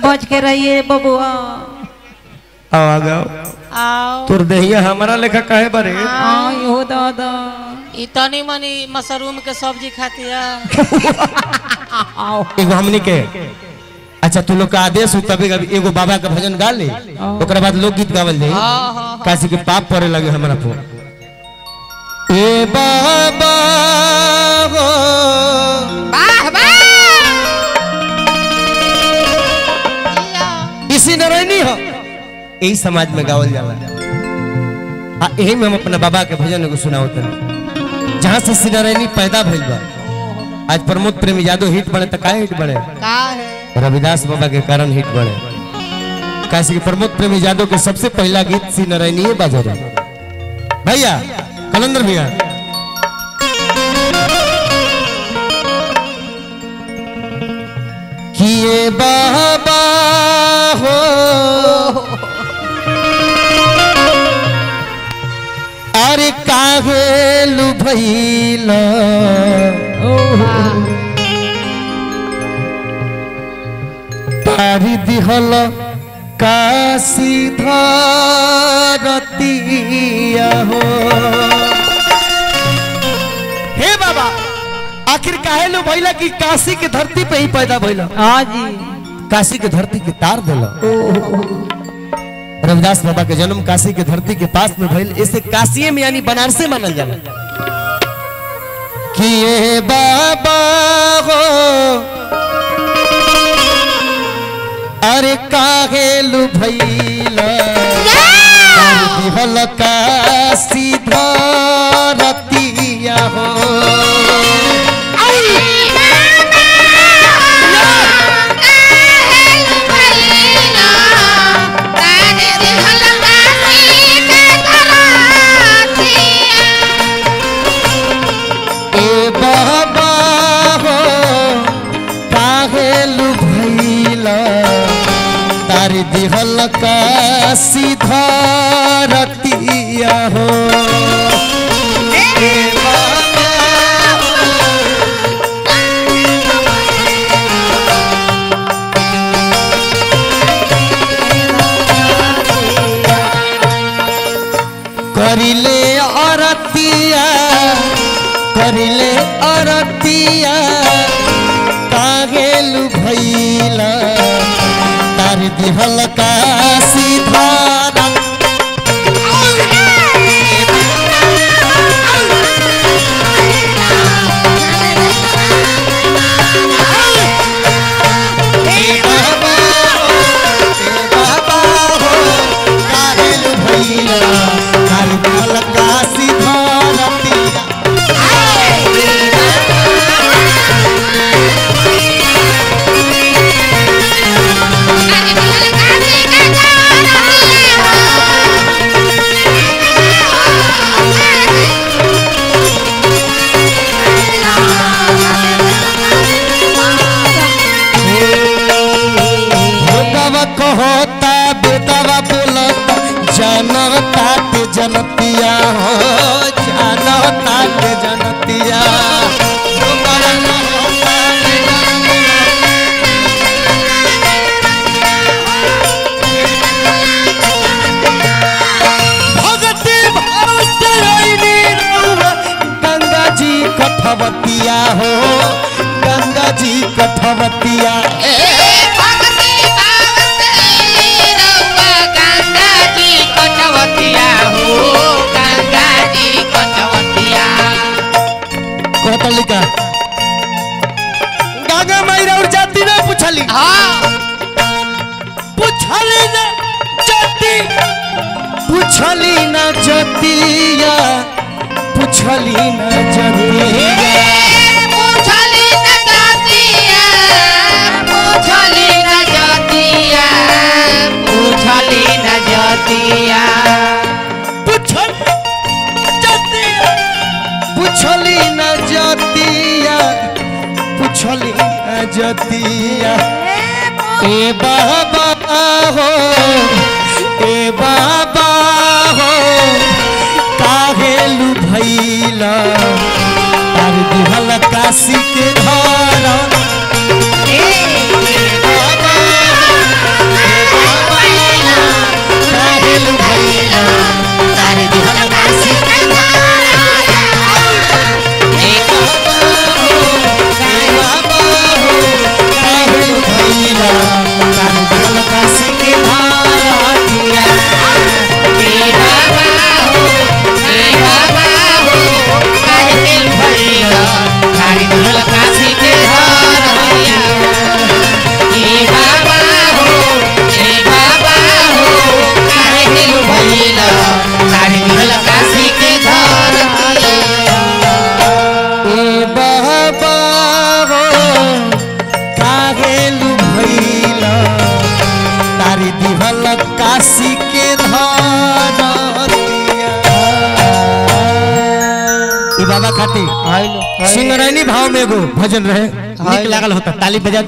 बच के रहिए बबुआ आओ आ गओ आओ तोर देहिया हमारा लेखा काहे बारे आई हो दादा ई तनी मनी मशरूम के सब्जी खाती है एगो हमनी के अच्छा तू लोग का आदेश हो तभी कभी एगो बाबा का भजन गा ले ओकरा बाद लोकगीत गावल जाई हाँ हाँ काशी के पाप पड़े लगे हमारा पर ए बाबा हो वाह वाह इसी नारायणी हो यही समाज में गावल जाला आ यही में हम अपना बाबा के भजन को सुनाओ तनी जहाँ से श्री नारायणी पैदा भइल बा आज प्रमोद प्रेमी यादव हिट बने तो काहे हिट बने का है रविदास बाबा के कारण हिट बने काशी के प्रमोद प्रेमी यादव के सबसे पहला गीत श्री नारायणी बाजा रहे भैया कलंदर भैया किए बाबा हो अरे काहे लुभैला पारी दिहल काशी धरतिया हो हे बाबा आखिर काहे लो भइला कि काशी के धरती पे ही पैदा भइला हाँ जी काशी के धरती के तार दिला रविदास बाबा के जन्म काशी के धरती के पास में भइल इसे काशी में यानी बनारसे मानल जाला कि ये बाबा हो अरे काहे लु भइला दिहल काशी धरतिया हो ए बाबा हो काहे लु भइला तारी दिहल का सीधरतिया हो ए बाबा करिले अरतिया करिले अरतिया कागेलु भैला तार दिहल का सीधारा हे बाबा हो, हे बाबा हो, कागेलु भैला तार दिहल का सीधारा भोगवा कहता बेदवा बोलता जनता के जनतिया हो जनता के जनतिया भोगवा कहता बेदवा भगती भारत आईनी रउआ, गंगा जी कठवतिया हो गंगा जी कठवतिया कहतली का गंगा माई और जाति ना पूछली पूछली ना जाति पूछली ना जतिया पूछली ना जतिया पूछल जतिया पूछली ना जतिया पूछली ना जतिया ए बाबा हो ए बाबा हो काहे लु भैला तार दिहल काशी के धारा ए बाबा कहेलू भैला तारी दिहल काशी के धरतिया ई बाबा खातिर हाय लो सिंगरैनी भाव में एगो भजन रहे हाय। नीक लागल होता ताली बजा